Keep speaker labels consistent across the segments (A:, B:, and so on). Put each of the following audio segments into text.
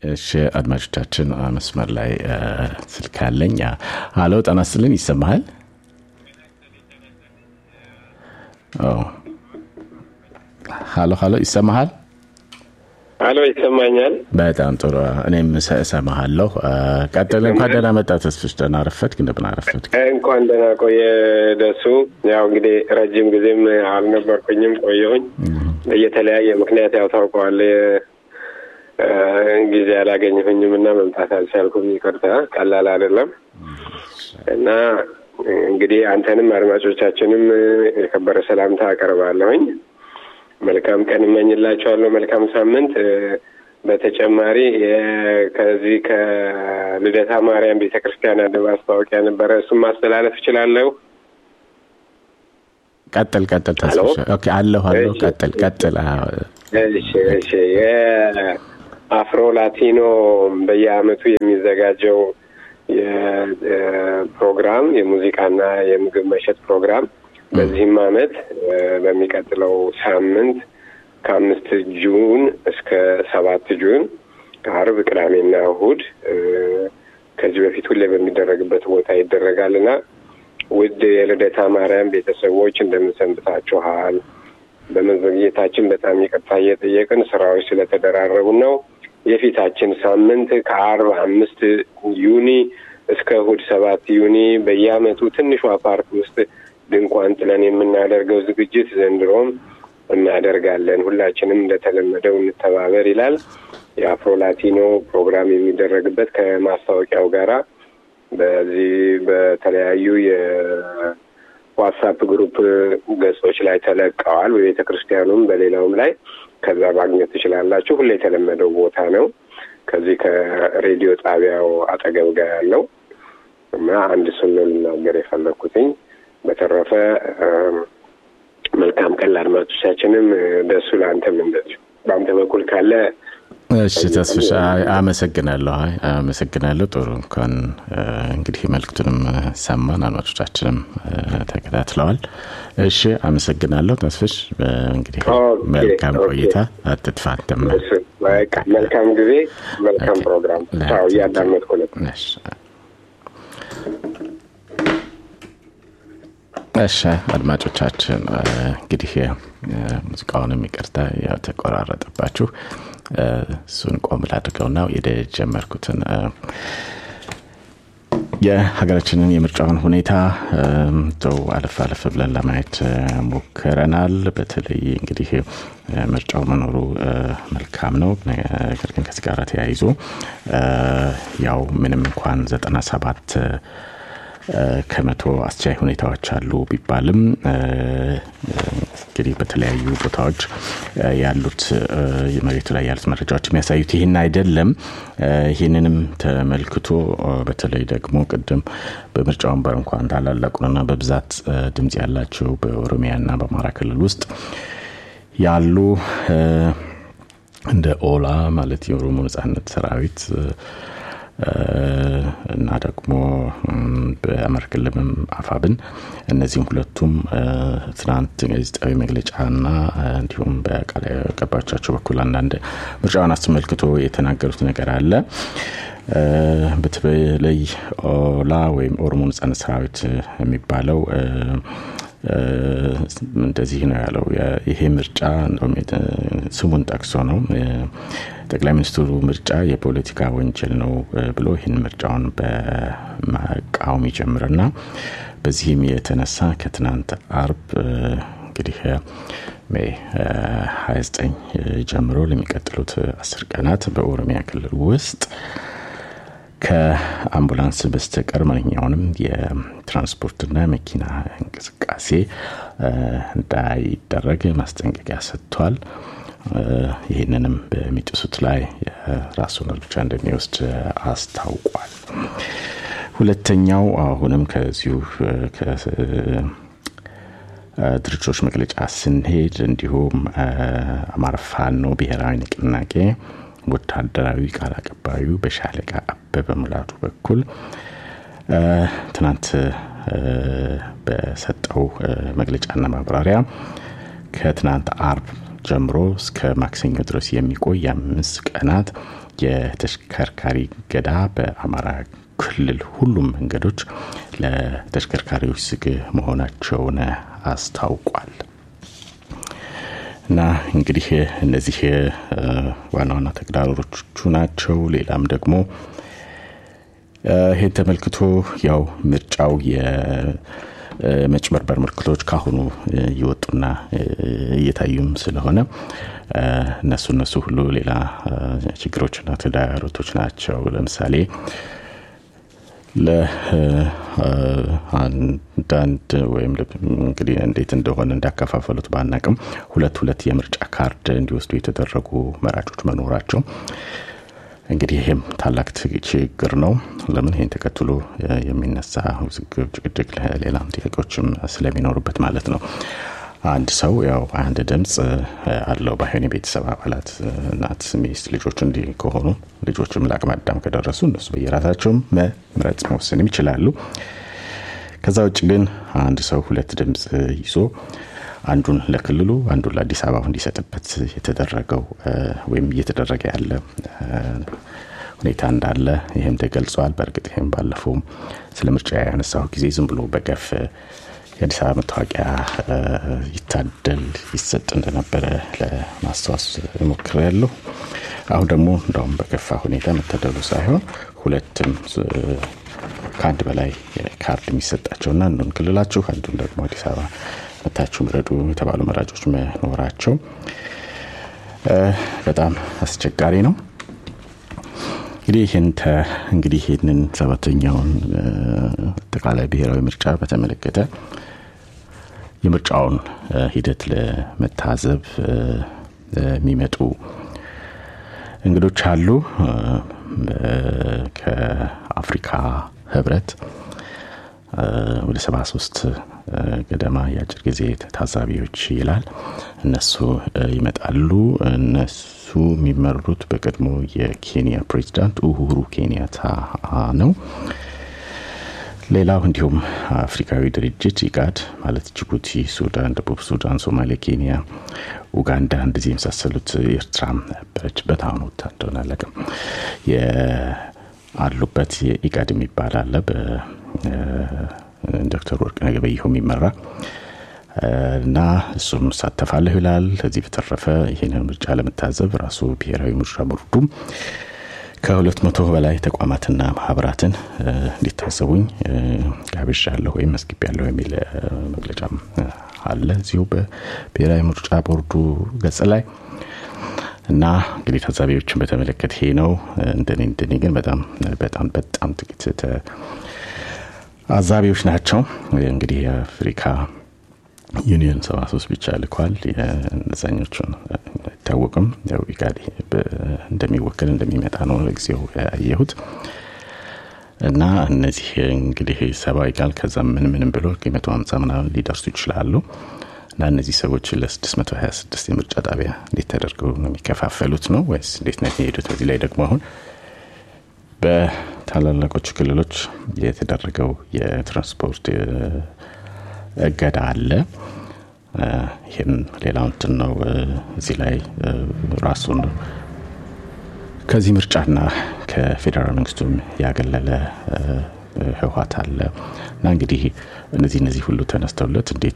A: እሺ አድማጮቻችን መስመር ላይ ስልክ አለኝ። ሀሎ ጤና ይስጥልኝ። ይሰማሃል? ሀሎ ሀሎ፣ ይሰማሃል?
B: ሀሎ፣ ይሰማኛል።
A: በጣም ጥሩ። እኔም እሰማሃለሁ። ቀጥል። እንኳን ደህና መጣ ተስፍሽ። ደህና አረፈድክ? እንደምን አረፈድክ?
B: እንኳን ደህና ቆየ ደሱ። ያው እንግዲህ ረጅም ጊዜም አልነበርኩኝም፣ ቆየሁኝ የተለያየ ምክንያት ያው ታውቀዋለህ ጊዜ አላገኘሁኝም እና መምጣት አልቻልኩም። ይቅርታ፣ ቀላል አይደለም እና እንግዲህ አንተንም አድማጮቻችንም የከበረ ሰላምታ አቀርባለሁኝ። መልካም ቀን እመኝላቸዋለሁ። መልካም ሳምንት። በተጨማሪ ከዚህ ከልደታ ማርያም ቤተ ክርስቲያን አንድ ማስታወቂያ ነበረ። እሱም ማስተላለፍ እችላለሁ።
A: ቀጥል ቀጥል። ተስፋ አለሁ አለሁ። ቀጥል ቀጥል።
B: እሺ እሺ አፍሮ ላቲኖ በየአመቱ የሚዘጋጀው የፕሮግራም የሙዚቃና የምግብ መሸጥ ፕሮግራም በዚህም አመት በሚቀጥለው ሳምንት ከአምስት ጁን እስከ ሰባት ጁን ከአርብ፣ ቅዳሜና እሁድ ከዚህ በፊት ሁሌ በሚደረግበት ቦታ ይደረጋል እና ውድ የልደታ ማርያም ቤተሰቦች እንደምን ሰንብታችኋል? በመዘግየታችን በጣም ይቅርታ እየጠየቅን ስራዎች ስለተደራረቡ ነው። የፊታችን ሳምንት ከአርብ አምስት ዩኒ እስከ እሁድ ሰባት ዩኒ በየአመቱ ትንሿ ፓርክ ውስጥ ድንኳን ጥለን የምናደርገው ዝግጅት ዘንድሮም እናደርጋለን። ሁላችንም እንደተለመደው እንተባበር ይላል። የአፍሮ ላቲኖ ፕሮግራም የሚደረግበት ከማስታወቂያው ጋራ በዚህ በተለያዩ የዋትሳፕ ግሩፕ ገጾች ላይ ተለቀዋል። በቤተ ክርስቲያኑም በሌላውም ላይ ከዛ ማግኘት ትችላላችሁ። ሁሌ የተለመደው ቦታ ነው። ከዚህ ከሬዲዮ ጣቢያው አጠገብ ጋር ያለው እና አንድ እሱን ነው ልናገር የፈለግኩትኝ። በተረፈ መልካም ቀን ለአድማጮቻችንም፣ ደሱ ለአንተም እንደዚሁ በአንተ በኩል ካለ
A: እሺ ተስፍሽ አመሰግናለሁ። አመሰግናለሁ። ጥሩ እንኳን እንግዲህ መልክቱንም ሰማን፣ አድማጮቻችንም ተከታትለዋል። እሺ አመሰግናለሁ ተስፍሽ። እንግዲህ መልካም ቆይታ፣ አትጥፋ። አንተም
B: መልካም ጊዜ፣ መልካም ፕሮግራም እያዳመጥኩ ነው።
A: እሺ አድማጮቻችን እንግዲህ ሙዚቃውንም ይቅርታ ያው ተቆራረጠባችሁ። እሱን ቆም ላድርገውና የጀመርኩትን የሀገራችንን የምርጫውን ሁኔታ ው አለፍ አለፍ ብለን ለማየት ሞክረናል። በተለይ እንግዲህ ምርጫው መኖሩ መልካም ነው። ነገር ግን ከዚህ ጋር ተያይዞ ያው ምንም እንኳን ዘጠና ሰባት ከመቶ አስቻይ ሁኔታዎች አሉ ቢባልም እንግዲህ በተለያዩ ቦታዎች ያሉት መሬቱ ላይ ያሉት መረጃዎች የሚያሳዩት ይህን አይደለም። ይህንንም ተመልክቶ በተለይ ደግሞ ቅድም በምርጫ ወንበር እንኳን ታላላቁንና በብዛት ድምጽ ያላቸው በኦሮሚያና በአማራ ክልል ውስጥ ያሉ እንደ ኦላ ማለት የኦሮሞ ነጻነት ሰራዊት እና ደግሞ በአማራ ክልልም አፋብን እነዚህም ሁለቱም ትናንት ጋዜጣዊ መግለጫና እንዲሁም በቃል አቀባዮቻቸው በኩል አንዳንድ ምርጫውን አስመልክቶ የተናገሩት ነገር አለ። በተለይ ኦላ ወይም ኦሮሞ ነጻነት ሰራዊት የሚባለው እንደዚህ ነው ያለው። ይሄ ምርጫ ስሙን ጠቅሶ ነው ጠቅላይ ሚኒስትሩ ምርጫ የፖለቲካ ወንጀል ነው ብሎ ይህን ምርጫውን በመቃወም ይጀምርና በዚህም የተነሳ ከትናንት አርብ እንግዲህ ሜይ 29 ጀምሮ ለሚቀጥሉት አስር ቀናት በኦሮሚያ ክልል ውስጥ ከአምቡላንስ በስተቀር ማንኛውንም የትራንስፖርትና መኪና እንቅስቃሴ እንዳይደረግ ማስጠንቀቂያ ሰጥቷል። ይህንንም በሚጥሱት ላይ ራሱን እርምጃ እንደሚወስድ አስታውቋል። ሁለተኛው አሁንም ከዚሁ ድርጅቶች መግለጫ ስንሄድ እንዲሁም አማራ ፋኖ ብሔራዊ ንቅናቄ ወታደራዊ ቃል አቀባዩ በሻለቃ አበበ ሙላቱ በኩል ትናንት በሰጠው መግለጫና ማብራሪያ ከትናንት አርብ ጀምሮ እስከ ማክሰኞ ድረስ የሚቆይ የአምስት ቀናት የተሽከርካሪ ገዳ በአማራ ክልል ሁሉም መንገዶች ለተሽከርካሪዎች ዝግ መሆናቸውን አስታውቋል። እና እንግዲህ እነዚህ ዋና ዋና ተግዳሮቶቹ ናቸው። ሌላም ደግሞ ይህን ተመልክቶ ያው ምርጫው የመጭበርበር ምልክቶች ካሁኑ እየወጡና እየታዩም ስለሆነ እነሱ እነሱ ሁሉ ሌላ ችግሮችና ተዳሮቶች ናቸው። ለምሳሌ ለአንዳንድ ወይም እንግዲህ እንዴት እንደሆነ እንዳከፋፈሉት ባናቅም ሁለት ሁለት የምርጫ ካርድ እንዲወስዱ የተደረጉ መራጮች መኖራቸው እንግዲህ ይህም ታላቅ ችግር ነው። ለምን ይህን ተከትሎ የሚነሳ ውዝግብ፣ ጭቅጭቅ፣ ሌላም ጥያቄዎችም ስለሚኖሩበት ማለት ነው። አንድ ሰው ያው አንድ ድምፅ አለው ባይሆን የቤተሰብ አባላት እናት፣ ሚስት፣ ልጆች እንዲህ ከሆኑ ልጆችም ለአቅመ አዳም ከደረሱ እነሱ በየራሳቸውም መምረጥ መወሰንም ይችላሉ። ከዛ ውጭ ግን አንድ ሰው ሁለት ድምፅ ይዞ አንዱን ለክልሉ አንዱን ለአዲስ አበባ እንዲሰጥበት የተደረገው ወይም እየተደረገ ያለ ሁኔታ እንዳለ ይህም ተገልጿል። በእርግጥ ይህም ባለፈውም ስለ ምርጫ ያነሳሁ ጊዜ ዝም ብሎ በገፍ የአዲስ አበባ መታወቂያ ይታደል ይሰጥ እንደነበረ ለማስታወስ ሞክሬያለሁ። አሁን ደግሞ እንደውም በከፋ ሁኔታ መታደሉ ሳይሆን ሁለትም ከአንድ በላይ ካርድ የሚሰጣቸውና አንዱን ክልላችሁ አንዱን ደግሞ አዲስ አበባ መታችሁ ምረጡ የተባሉ መራጮች መኖራቸው በጣም አስቸጋሪ ነው። እንግዲህ ይህን እንግዲህ ይህንን ሰባተኛውን አጠቃላይ ብሔራዊ ምርጫ በተመለከተ የምርጫውን ሂደት ለመታዘብ የሚመጡ እንግዶች አሉ። ከአፍሪካ ህብረት ወደ ሰባ ሶስት ገደማ የአጭር ጊዜ ታዛቢዎች ይላል። እነሱ ይመጣሉ። እነሱ የሚመሩት በቀድሞ የኬንያ ፕሬዚዳንት ኡሁሩ ኬንያታ ነው። ሌላው እንዲሁም አፍሪካዊ ድርጅት ኢጋድ ማለት ጅቡቲ፣ ሱዳን፣ ደቡብ ሱዳን፣ ሶማሌ፣ ኬንያ፣ ኡጋንዳ እንደዚህ የመሳሰሉት ኤርትራም ነበረችበት። አሁን ወታ እንደሆነ አለቅም አሉበት። የኢጋድ የሚባል አለ ዶክተር ወርቅነህ ገበየሁ የሚመራ እና እሱም እሳተፋለሁ ይላል። ከዚህ በተረፈ ይህንን ምርጫ ለመታዘብ ራሱ ብሔራዊ ምርጫ ቦርዱም ከሁለት መቶ በላይ ተቋማትና ማህበራትን እንዲታዘቡኝ ጋብዣለሁ ወይም መስግቤያለሁ የሚል መግለጫም አለ እዚሁ በብሔራዊ ምርጫ ቦርዱ ገጽ ላይ እና እንግዲህ ታዛቢዎችን በተመለከተ ይሄ ነው። እንደኔ እንደኔ ግን በጣም በጣም በጣም ጥቂት አዛቢዎች ናቸው። እንግዲህ የአፍሪካ ዩኒየን ሰባ ሶስት ብቻ ልኳል። እነዛኞቹን አይታወቅም። ያው ኢጋድ እንደሚወክል እንደሚመጣ ነው ለጊዜው ያየሁት እና እነዚህ እንግዲህ ሰባ ይቃል ከዛ ምን ምንም ብሎ መቶ ሀምሳ ምናምን ሊደርሱ ይችላሉ። እና እነዚህ ሰዎች ለ626 የምርጫ ጣቢያ እንዴት ተደርገው ነው የሚከፋፈሉት ነው ወይስ እንዴት ነው የሚሄዱት? በዚህ ላይ ደግሞ አሁን በታላላቆቹ ክልሎች የተደረገው የትራንስፖርት እገዳ አለ። ይህም ሌላው እንትን ነው። እዚህ ላይ ራሱን ከዚህ ምርጫና ከፌዴራል መንግስቱም ያገለለ ህወሀት አለ እና እንግዲህ እነዚህ እነዚህ ሁሉ ተነስተውለት እንዴት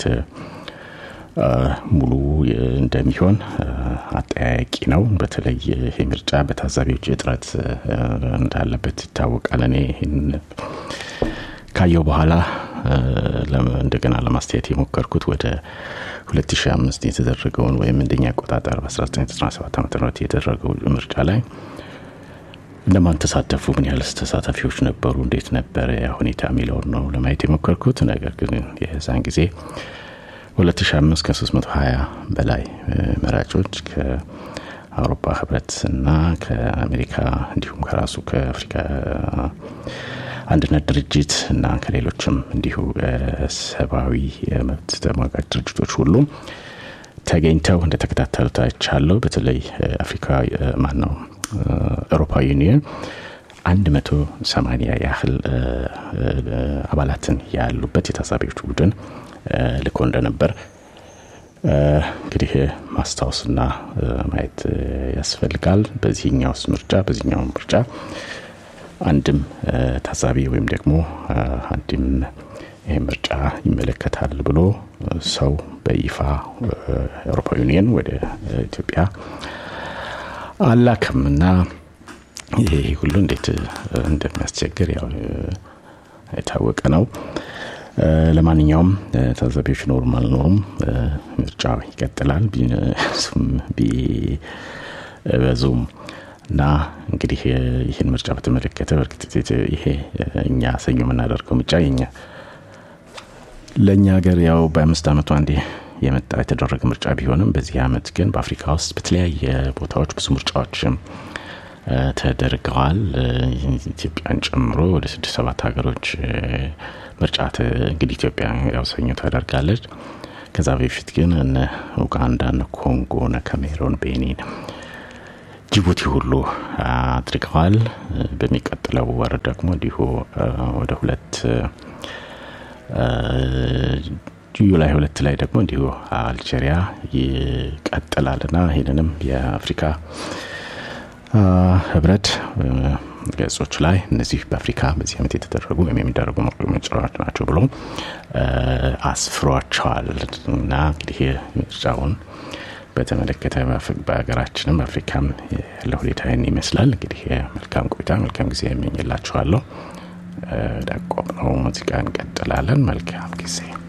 A: ሙሉ እንደሚሆን አጠያያቂ ነው። በተለይ ይሄ ምርጫ በታዛቢዎች እጥረት እንዳለበት ይታወቃል። እኔ ይህን ካየው በኋላ እንደገና ለማስተያየት የሞከርኩት ወደ 2005 የተደረገውን ወይም እንደኛ አቆጣጠር በ1997 ዓ ም የተደረገው ምርጫ ላይ እነማን ተሳተፉ፣ ምን ያህል ተሳታፊዎች ነበሩ፣ እንዴት ነበረ ያ ሁኔታ የሚለውን ነው ለማየት የሞከርኩት። ነገር ግን የዛን ጊዜ 2005 ከ320 በላይ መራጮች ከአውሮፓ ህብረት እና ከአሜሪካ እንዲሁም ከራሱ ከአፍሪካ አንድነት ድርጅት እና ከሌሎችም እንዲሁ ሰብአዊ የመብት ተሟጋች ድርጅቶች ሁሉ ተገኝተው እንደተከታተሉት አይቻለሁ። በተለይ አፍሪካ ማን ነው አውሮፓ ዩኒየን አንድ መቶ ሰማኒያ ያህል አባላትን ያሉበት የታዛቢዎች ቡድን ልኮ እንደነበር እንግዲህ ማስታወስና ማየት ያስፈልጋል። በዚህኛውስ ምርጫ በዚህኛው ምርጫ አንድም ታዛቢ ወይም ደግሞ አንድም ይህ ምርጫ ይመለከታል ብሎ ሰው በይፋ የአውሮፓ ዩኒየን ወደ ኢትዮጵያ አላክም እና ይህ ሁሉ እንዴት እንደሚያስቸግር ያው የታወቀ ነው። ለማንኛውም ታዛቢዎች ኖሩም አልኖሩም ምርጫው ይቀጥላል ቢበዙም እና እንግዲህ ይህን ምርጫ በተመለከተ በእርግጥ ይሄ እኛ ሰኞ የምናደርገው ምርጫ የኛ ለእኛ ሀገር ያው በአምስት ዓመቱ አንዴ የመጣ የተደረገ ምርጫ ቢሆንም በዚህ ዓመት ግን በአፍሪካ ውስጥ በተለያየ ቦታዎች ብዙ ምርጫዎችም ተደርገዋል። ኢትዮጵያን ጨምሮ ወደ ስድስት ሰባት ሀገሮች ምርጫ እንግዲህ ኢትዮጵያ ያው ሰኞ ታደርጋለች። ከዛ በፊት ግን እነ ኡጋንዳ፣ እነ ኮንጎ፣ እነ ካሜሮን፣ ቤኒን፣ ጅቡቲ ሁሉ አድርገዋል። በሚቀጥለው ወር ደግሞ እንዲሁ ወደ ሁለት ጁላይ ሁለት ላይ ደግሞ እንዲሁ አልጄሪያ ይቀጥላልና ይህንንም የአፍሪካ ህብረት ገጾች ላይ እነዚህ በአፍሪካ በዚህ ዓመት የተደረጉ ወይም የሚደረጉ ምርጫዎች ናቸው ብሎ አስፍሯቸዋል እና እንግዲህ ምርጫውን በተመለከተ በሀገራችንም በአፍሪካም ያለው ሁኔታ ይህን ይመስላል። እንግዲህ መልካም ቆይታ መልካም ጊዜ የሚኝላችኋለሁ። ዳቆም ነው ሙዚቃ እንቀጥላለን። መልካም ጊዜ